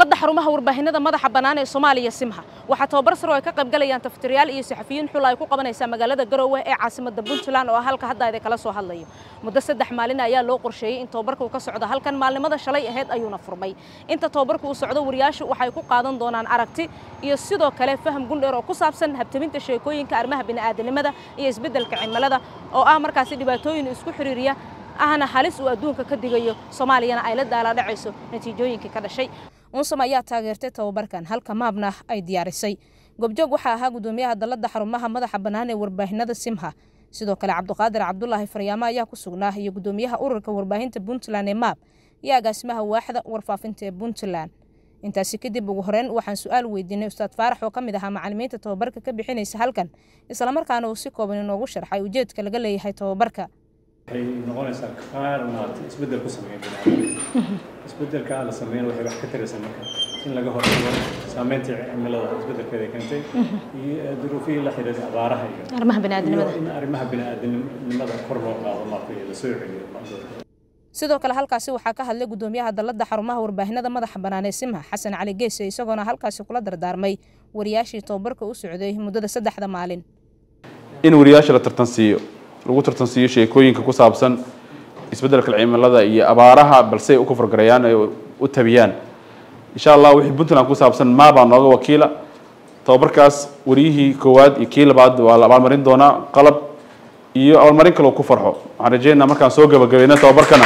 dalladda xarumaha warbaahinada madaxa bannaan ee soomaaliya simha waxaa tababar sare oo ay ka qayb galayaan taftiriyaal iyo saxafiyiin xul ay ku qabanaysaa magaalada garowe ee caasimadda puntland oo halka hadda idin kala soo hadlayo muddo saddex maalin ayaa loo qorsheeyey in tababarka uu ka socdo halkan maalnimada shalay ahayd ayuuna furmay inta tababarka uu socdo wariyaashu waxay ku qaadan doonaan aragti iyo sidoo kale faham gundheer oo ku saabsan habtaminta sheekooyinka arrimaha bini'aadanimada iyo isbeddelka cimilada oo ah markaasi dhibaatooyin isku xiriiriya ahna halis uu adduunka ka digayo soomaaliyana ay la daaladhacayso natiijooyinkii ka dhashay unsam ayaa taageertay tababarkan halka maabna ay diyaarisay goobjoog waxaa ahaa gudoomiyaha dalladda xarumaha madaxa bannaan ee warbaahinada simha sidoo kale cabduqaadir cabdulaahi faryaamo ayaa ku sugnaa iyo gudoomiyaha ururka warbaahinta puntland ee maab iyo agaasimaha waaxda warfaafinta ee puntland intaasi kadib ugu horeyn waxaan su-aal weydiinay ustaad faarax oo ka mid ahaa macalimiinta tababarka ka bixinaysa halkan islamarkaana uu si kooban inoogu sharxay ujeedka laga leeyahay tababarka waxay noqonaysaa qaar maaragtay isbeddel ku sameeya bini'aadamka isbeddelka la sameeyana waxay wax ka taraysaa marka in laga hortago saameynta cimilada isbeddelkeeda keentay iyo duruufihii la xiriira abaaraha iyo arrimaha bini'aadanimada iyo in arrimaha bini'aadanimada kor loo qaado maaragtay la soo celiyo dadka sidoo kale halkaasi waxaa ka hadlay gudoomiyaha dalladda xarumaha warbaahinada madaxa bannaan ee simha xasan cali geese isagoona halkaasi kula dardaarmay wariyaashii tababarka u socday muddada saddexda maalin in wariyaasha la tartansiiyo lagu tartansiiyo sheekooyinka ku saabsan isbeddelka cimilada iyo abaaraha balse ay u kafargarayaan ay u tabiyaan insha allah wixii puntland ku saabsan maabaa nooga wakiila tababarkaas wariyihii koowaad iyo kii labaad waa la abaalmarin doonaa qalab iyo abaalmarin kale ku farxo waxaan rajeynaa markaan soo gabagabayna tababarkana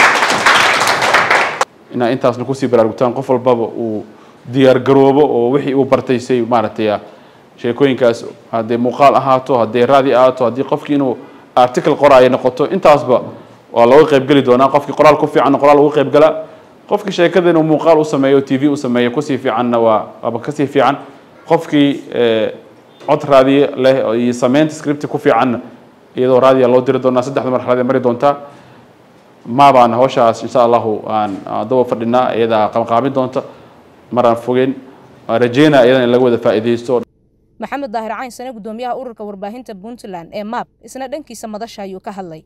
inaa intaasna kusii baraarugtaan qof walbaba uu diyaar garoobo oo wixii uu bartay say maaragtay sheekooyinkaas hadday muuqaal ahaato hadday raadi ahaato haddii qofkii inuu article qoraayo noqoto intaasba waa looga qaybgeli doonaa qofkii qoraal ku fiicanna qoraal uga qaybgala qofkii sheekada inuu muuqaal u sameeyo t v u sameeyo kusii fiicanna waa waaba kasii fiican qofkii cod raadiye leh iyo sameynta scripti ku fiicanna iyadoo raadiya loo diri doonaa saddexda marxalad mari doontaa maabaan hawshaas insha allahu aan daba fadhinaa iyadaa qabanqaabin doonta maraan fogeyn waan rajeynaa iyadana in laga wada faa'iidaysto maxamed daahir cayn sane gudoomiyaha ururka warbaahinta puntland ee maab isna dhankiisa madasha ayuu ka hadlay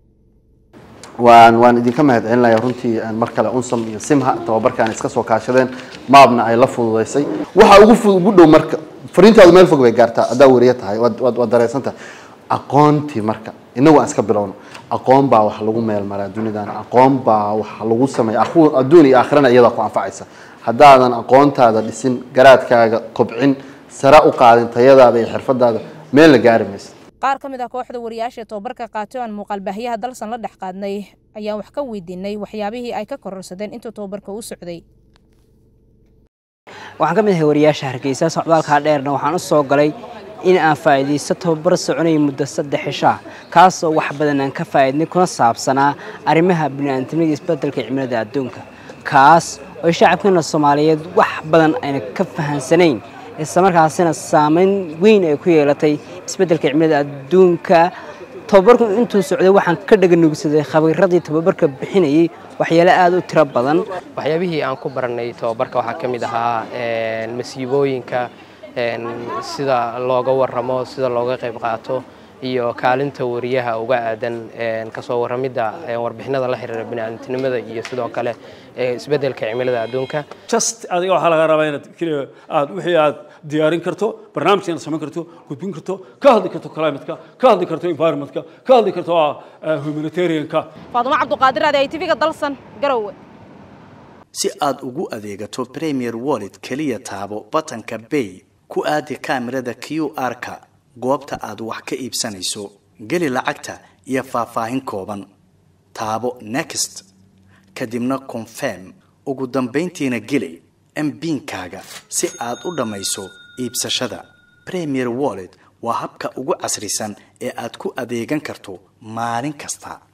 waan waan idinka mahad celinaya runtii mar kale unsam iyo simha tababarkaan iska soo kaashadeen maabna ay la fududaysay waxa ugu fudud ugu dhow marka fariintaadu meel fog bay gaartaa haddaa wariye tahay waad waad waad dareensantahay aqoontii marka inagu aan iska bilowno aqoon baa wax lagu meel maraa dunidan aqoon baa wax lagu sameeya adduun iyo aakhirana iyadaa ku anfacaysa haddaadan aqoontaada dhisin garaadkaaga kobcin sare u qaadin tayadaada iyo xirfadaada meel la gaari maysa qaar ka mid ah kooxda wariyaasha tababarka qaatay oo aan muuqaalbaahiyaha dalsan la dhex qaadnay ayaan wax ka weydiinay waxyaabihii ay ka kororsadeen intuu tababarka u socday waxaan ka mid ahay wariyaasha hargeysa socdaalkaa dheerna waxaan u soo galay in aan faa'iidaysto tababar soconaya muddo saddex cishaa kaasoo wax badan aan ka faa'iidnay kuna saabsanaa arrimaha bini'aadamnimada isbeddelka cimilada adduunka kaas oo shacabkeena soomaaliyeed wax badan ayna ka fahansanayn islamarkaasina saameyn weyn ay ku yeelatay isbeddelka cimilada adduunka tababarku intuu socday waxaan ka dhaganugsaday khabiiradii tababarka bixinayay waxyaalo aada u tiro badan waxyaabihii aan ku baranay tababarka waxaa ka mid ahaa masiibooyinka sida looga waramo sida looga qayb qaato iyo kaalinta wariyaha uga aadan kasoo waramidda warbixinada la xiriira bini'aadantinimada iyo sidoo kale isbeddelka cimilada adduunka just adiga waxaa laga rabaa inaad keliya aad wixii aad diyaarin karto barnaamij inaad samayn karto gudbin karto ka hadli karto climateka ka hadli karto environmentka ka hadli karto humanitarianka faadumo cabduqaadir adi ay tv-ga dalsan garowe si aad ugu adeegato premier wallet keliya taabo batanka bay ku aadi kaamirada q r-ka goobta aad wax ka iibsanayso geli lacagta iyo faahfaahin kooban taabo next kadibna confirm ugu dambayntiina geli mbiinkaaga si aad u dhammayso iibsashada premier wallet waa habka ugu casrisan ee aad ku adeegan karto maalin kasta